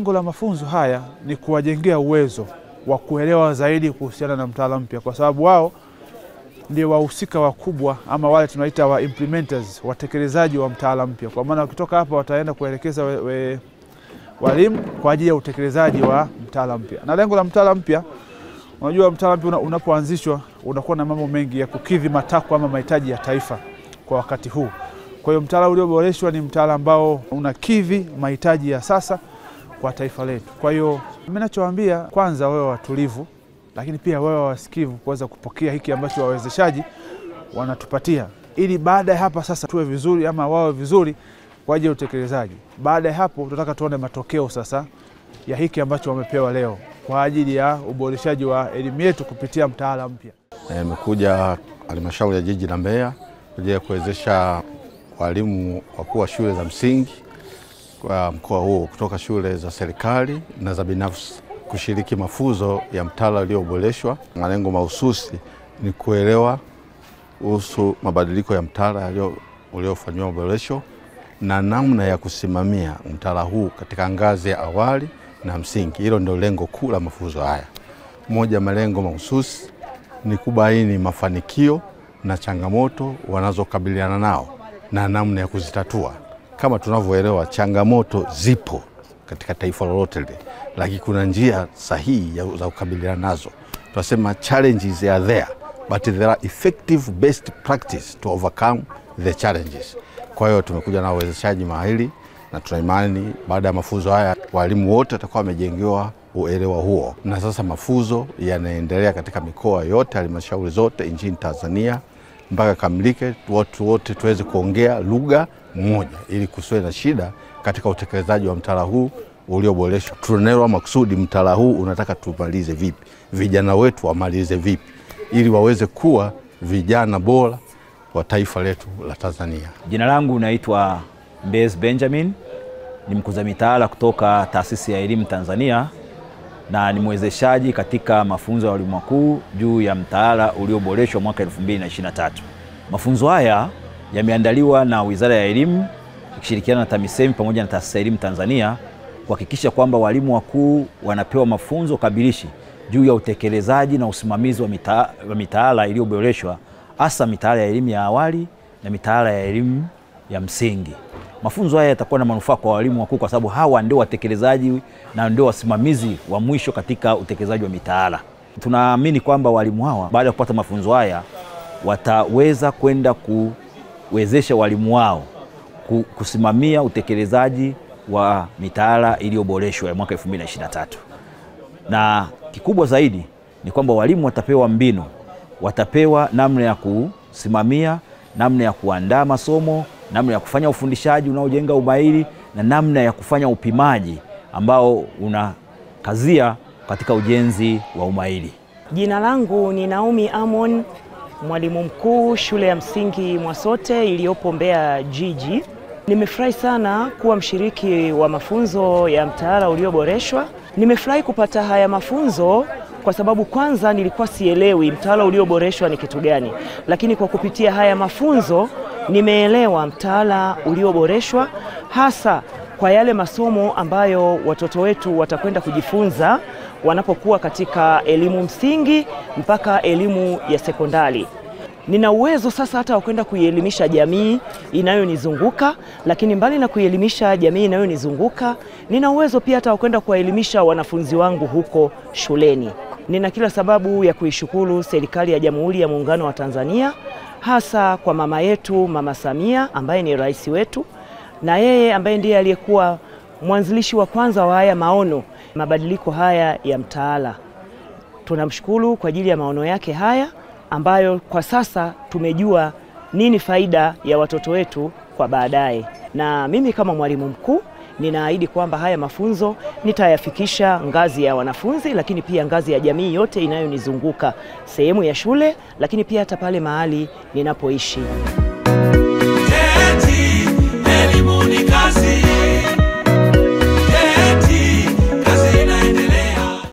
lengo la mafunzo haya ni kuwajengea uwezo wa kuelewa zaidi kuhusiana na mtaala mpya, kwa sababu wao ndio wahusika wakubwa ama wale tunaita wa implementers, watekelezaji wa mtaala mpya. Kwa maana wakitoka hapa wataenda kuelekeza we, we, walimu kwa ajili ya utekelezaji wa mtaala mpya. Na lengo la mtaala mpya, unajua mtaala mpya una, unapoanzishwa unakuwa na mambo mengi ya kukidhi matakwa ama mahitaji ya taifa kwa wakati huu. Kwa hiyo mtaala ulioboreshwa ni mtaala ambao unakidhi mahitaji ya sasa kwa taifa letu. Kwa hiyo mimi nachowaambia, kwanza wawe watulivu, lakini pia wawe wasikivu kuweza kupokea hiki ambacho wawezeshaji wanatupatia, ili baada ya hapa sasa tuwe vizuri ama wawe vizuri kwa ajili ya utekelezaji. Baada ya hapo, tunataka tuone matokeo sasa ya hiki ambacho wamepewa leo kwa ajili ya uboreshaji wa elimu yetu kupitia mtaala mpya. Nimekuja halmashauri ya jiji la Mbeya kwa ajili ya kuwezesha walimu wakuu wa shule za msingi kwa mkoa huo kutoka shule za serikali na za binafsi kushiriki mafunzo ya mtaala ulioboreshwa. Malengo mahususi ni kuelewa kuhusu mabadiliko ya mtaala uliofanyiwa maboresho na namna ya kusimamia mtaala huu katika ngazi ya awali na msingi. Hilo ndio lengo kuu la mafunzo haya. Moja malengo mahususi ni kubaini mafanikio na changamoto wanazokabiliana nao na namna ya kuzitatua. Kama tunavyoelewa, changamoto zipo katika taifa lolote lile, lakini kuna njia sahihi za kukabiliana nazo. Tunasema challenges are there but there are effective best practice to overcome the challenges. Kwa hiyo tumekuja na wawezeshaji mahiri na tuna imani baada ya mafunzo haya walimu wote watakuwa wamejengewa uelewa huo, na sasa mafunzo yanaendelea katika mikoa yote, halmashauri zote nchini Tanzania mpaka kamilike, watu wote tuweze kuongea lugha moja ili kusiwe na shida katika utekelezaji wa mtaala huu ulioboreshwa. Tunaelewa makusudi mtaala huu unataka tumalize vipi, vijana wetu wamalize vipi, ili waweze kuwa vijana bora wa taifa letu la Tanzania. Jina langu naitwa Mbez Benjamin, ni mkuza mitaala kutoka Taasisi ya Elimu Tanzania na ni mwezeshaji katika mafunzo ya walimu wakuu juu ya mtaala ulioboreshwa mwaka 2023. Mafunzo haya yameandaliwa na Wizara ya Elimu ikishirikiana na TAMISEMI pamoja na Taasisi ya Elimu Tanzania kuhakikisha kwamba walimu wakuu wanapewa mafunzo kabilishi juu ya utekelezaji na usimamizi wa mita, mitaala iliyoboreshwa hasa mitaala ya elimu ya awali na mitaala ya elimu ya msingi. Mafunzo haya yatakuwa na manufaa kwa walimu wakuu kwa sababu hawa ndio watekelezaji na ndio wasimamizi wa mwisho katika utekelezaji wa mitaala. Tunaamini kwamba walimu hawa baada ya kupata mafunzo haya wataweza kwenda kuwezesha walimu wao kusimamia utekelezaji wa mitaala iliyoboreshwa ya mwaka 2023. Na kikubwa zaidi ni kwamba walimu watapewa mbinu, watapewa namna ya kusimamia, namna ya kuandaa masomo, namna ya kufanya ufundishaji unaojenga umahiri na namna ya kufanya upimaji ambao unakazia katika ujenzi wa umahiri. Jina langu ni Naomi Amon, mwalimu mkuu shule ya msingi Mwasote iliyopo Mbeya jiji. Nimefurahi sana kuwa mshiriki wa mafunzo ya mtaala ulioboreshwa. Nimefurahi kupata haya mafunzo kwa sababu kwanza nilikuwa sielewi mtaala ulioboreshwa ni kitu gani, lakini kwa kupitia haya mafunzo nimeelewa mtaala ulioboreshwa hasa kwa yale masomo ambayo watoto wetu watakwenda kujifunza wanapokuwa katika elimu msingi mpaka elimu ya sekondari. Nina uwezo sasa hata wa kwenda kuielimisha jamii inayonizunguka, lakini mbali na kuielimisha jamii inayonizunguka, nina uwezo pia hata wa kwenda kuwaelimisha wanafunzi wangu huko shuleni. Nina kila sababu ya kuishukuru serikali ya Jamhuri ya Muungano wa Tanzania, hasa kwa mama yetu Mama Samia ambaye ni rais wetu, na yeye ambaye ndiye aliyekuwa mwanzilishi wa kwanza wa haya maono, mabadiliko haya ya mtaala. Tunamshukuru kwa ajili ya maono yake haya ambayo kwa sasa tumejua nini faida ya watoto wetu kwa baadaye. Na mimi kama mwalimu mkuu ninaahidi kwamba haya mafunzo nitayafikisha ngazi ya wanafunzi, lakini pia ngazi ya jamii yote inayonizunguka, sehemu ya shule, lakini pia hata pale mahali ninapoishi. Eti elimu ni kazi